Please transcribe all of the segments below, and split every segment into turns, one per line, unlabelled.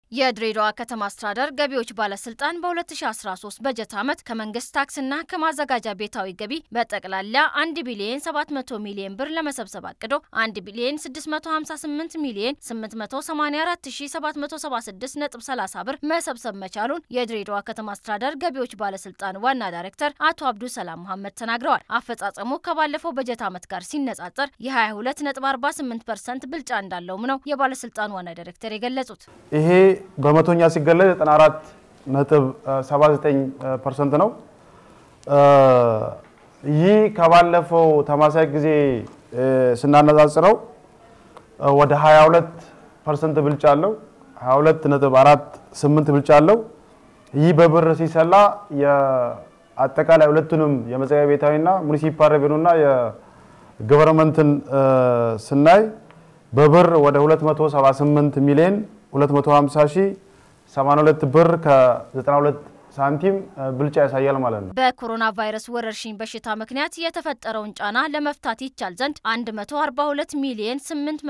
የድሬዳዋ ከተማ አስተዳደር ገቢዎች ባለስልጣን በ2013 በጀት ዓመት ከመንግስት ታክስና ከማዘጋጃ ቤታዊ ገቢ በጠቅላላ 1 ቢሊዮን 700 ሚሊዮን ብር ለመሰብሰብ አቅዶ 1 ቢሊዮን 658 ሚሊዮን 884776.30 ብር መሰብሰብ መቻሉን የድሬዳዋ ከተማ አስተዳደር ገቢዎች ባለስልጣን ዋና ዳይሬክተር አቶ አብዱ ሰላም መሐመድ ተናግረዋል። አፈጻጸሙ ከባለፈው በጀት ዓመት ጋር ሲነጻጸር የ22.48 ፐርሰንት ብልጫ እንዳለውም ነው የባለስልጣኑ ዋና ዳይሬክተር የገለጹት።
ይሄ በመቶኛ ሲገለጽ 94 ነጥብ 79 ፐርሰንት ነው። ይህ ከባለፈው ተማሳይ ጊዜ ስናነጻጽረው ወደ 22 ፐርሰንት ብልጫ አለው። 22 ነጥብ 48 ብልጫ አለው። ይህ በብር ሲሰላ የአጠቃላይ ሁለቱንም የመጸለያ ቤታዊና ሙኒሲፓል ሬቬኑና የገቨርንመንትን ስናይ በብር ወደ 278 ሚሊዮን 250 ሺህ 82 ብር ከ92 ሳንቲም ብልጫ ያሳያል ማለት ነው።
በኮሮና ቫይረስ ወረርሽኝ በሽታ ምክንያት የተፈጠረውን ጫና ለመፍታት ይቻል ዘንድ 142 ሚሊዮን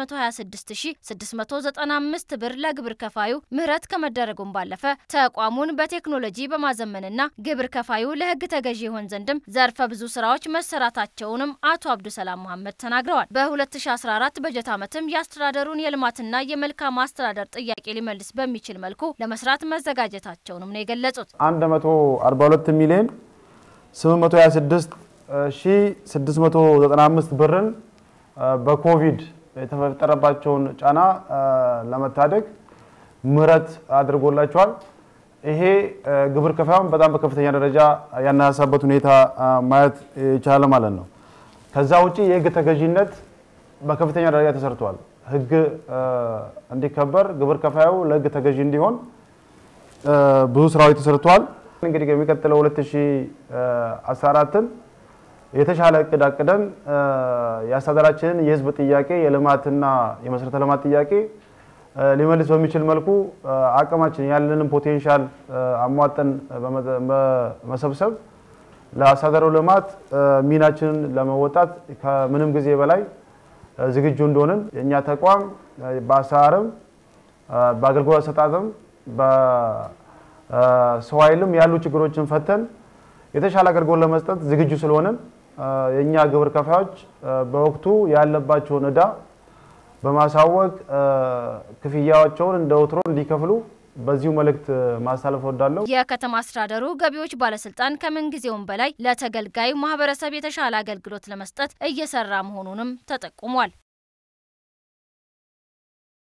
826695 ብር ለግብር ከፋዩ ምህረት ከመደረጉም ባለፈ ተቋሙን በቴክኖሎጂ በማዘመንና ግብር ከፋዩ ለሕግ ተገዢ ይሆን ዘንድም ዘርፈ ብዙ ስራዎች መሰራታቸውንም አቶ አብዱሰላም መሐመድ ተናግረዋል። በ2014 በጀት ዓመትም የአስተዳደሩን የልማትና የመልካም አስተዳደር ጥያቄ ሊመልስ በሚችል መልኩ ለመስራት መዘጋጀታቸውንም ነው የገለጹት።
142 ሚሊዮን 826 ሺህ 695 ብርን በኮቪድ የተፈጠረባቸውን ጫና ለመታደግ ምህረት አድርጎላቸዋል። ይሄ ግብር ከፋዩን በጣም በከፍተኛ ደረጃ ያነሳሳበት ሁኔታ ማየት ይቻላል ማለት ነው። ከዛ ውጪ የህግ ተገዥነት በከፍተኛ ደረጃ ተሰርቷል። ህግ እንዲከበር ግብር ከፋዩ ለህግ ተገዢ እንዲሆን ብዙ ስራዎች ተሰርተዋል። እንግዲህ የሚቀጥለው 2014ን የተሻለ እቅድ አቅደን የአስተዳደራችንን የህዝብ ጥያቄ የልማትና የመሰረተ ልማት ጥያቄ ሊመልስ በሚችል መልኩ አቅማችን ያለንን ፖቴንሻል አሟጠን በመሰብሰብ ለአስተዳደሩ ልማት ሚናችንን ለመወጣት ከምንም ጊዜ በላይ ዝግጁ እንደሆንን የእኛ ተቋም በአሰራርም በአገልግሎት አሰጣጥም በሰው ኃይልም ያሉ ችግሮችን ፈተን የተሻለ አገልግሎት ለመስጠት ዝግጁ ስለሆንን የእኛ ግብር ከፋዮች በወቅቱ ያለባቸውን ዕዳ በማሳወቅ ክፍያቸውን እንደ ወትሮ እንዲከፍሉ በዚሁ መልእክት ማስተላለፍ እወዳለሁ።
የከተማ አስተዳደሩ ገቢዎች ባለስልጣን ከምንጊዜውም በላይ ለተገልጋዩ ማህበረሰብ የተሻለ አገልግሎት ለመስጠት እየሰራ መሆኑንም ተጠቁሟል።